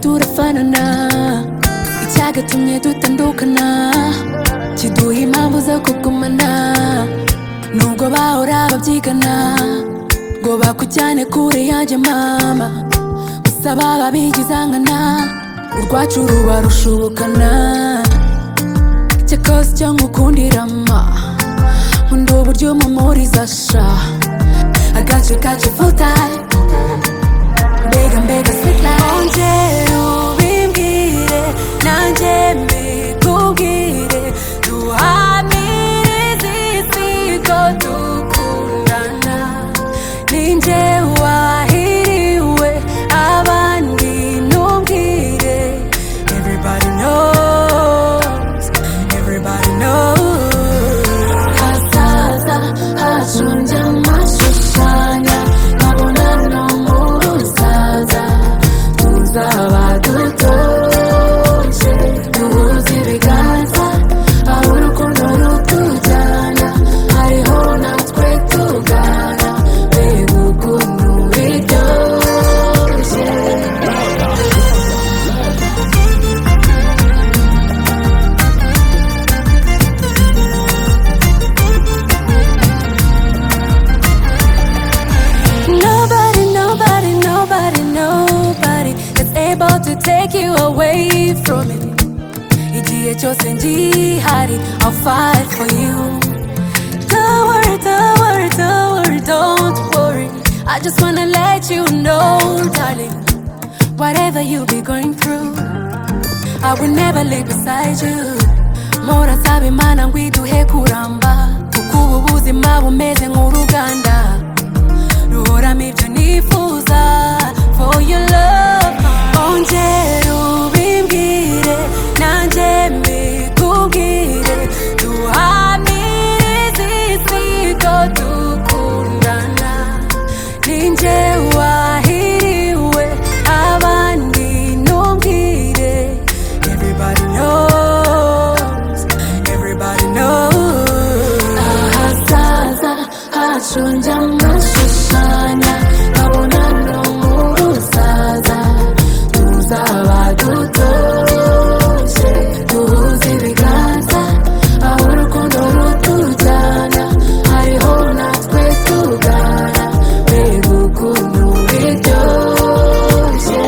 turafanana icyagatumye dutandukana kiduha impamvu zo kugumana nubwo bahora babyigana ngo bakujyane kure yanjye mama gusa baba bigizangana urwacu ruba rushubukana cyakoze cyo ngukundirama nkunda uburyo umumuriza sha agace kacu full time mbega mbega sweet life ongera ubimbwire nanjye mbikubwire duhamirize isi ko dukundana ninjye wahiriwe abandi ntumbwire everybody knows everybody knows hazaza hacu njya mashushanya nkabona no mu rusaza tuzaba dutoje duhuze ibiganza aho urukundo rutujyana hariho natwe tugana mbega ukuntu biryoshye Nobody, nobody, nobody, nobody is able to take you away from me. Igihe cyose ngihari, I'll fight for you. Don't worry, don't worry, don't worry, don't worry. I just wanna let you know, darling, whatever you be going through, I will never live beside you. Mora sabe mana ngwiduhe kuramba, kuko ubu buzima bumeze nk'uruganda ruhoramo ibyo nifuza for your love ongera ubimbwire nanjye mbikubwire duhamirize isi ko dukundana ninjye wahiriwe abandi ntumbwire everybody knows everybody knows ahazaza hacu njya mashushanya nkabona no mu rusaza tuzaba dutoje duhuze ibiganza aho urukundo rutujyana hariho natwe tugana mbega ukuntu biryoshye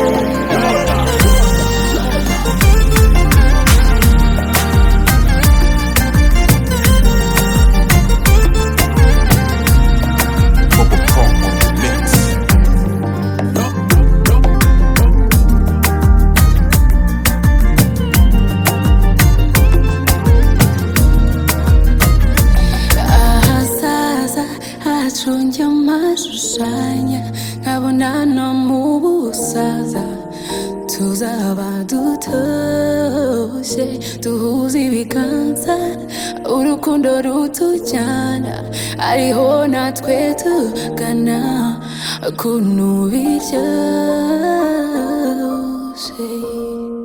ahazaza hacu njya mashushanya nkabona no mu busaza tuzaba dutoshye duhuze ibiganza urukundo rutujyana ariho natwe tugana ukuntu biryoshye